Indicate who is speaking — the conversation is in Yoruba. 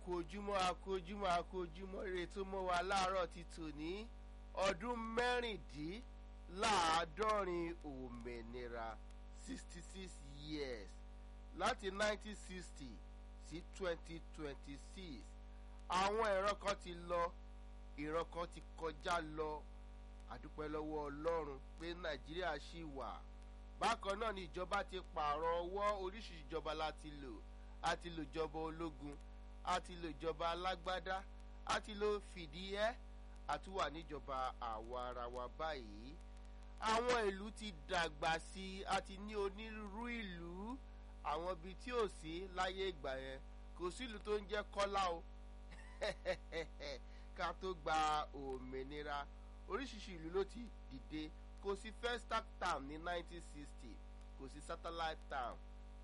Speaker 1: àkójúmọ́ àkójúmọ́ àkójúmọ́ rere tó mọ́ wa láàárọ̀ ti tòní ọdún mẹ́rìndínláàádọ́rin òmìnira sixty six years láti nineteen sixty sí twenty twenty six àwọn ìran kan ti lọ ìran kan ti kọjá lọ àdúpẹ́ lọ́wọ́ ọlọ́run pé nàìjíríà ṣì wà bákan náà ni ìjọba ti pààrọ̀ ọwọ́ oríṣiríṣi ìjọba láti lò àti lò ìjọba ológun àti lò ìjọba alágbádá àti lò fìdíhẹ́ àtúwà níjọba àwa ara wa báyìí àwọn ìlú ti dàgbà sí i àti ní onírúurú ìlú àwọn ibi tí ò sí láyé ìgbà yẹn kò sí ìlú tó ń jẹ́ kọ́lá o ká tó gba òmìnira oríṣiríṣi ìlú ló ti dìde kò sí first town ní 1960 kò sí satellite town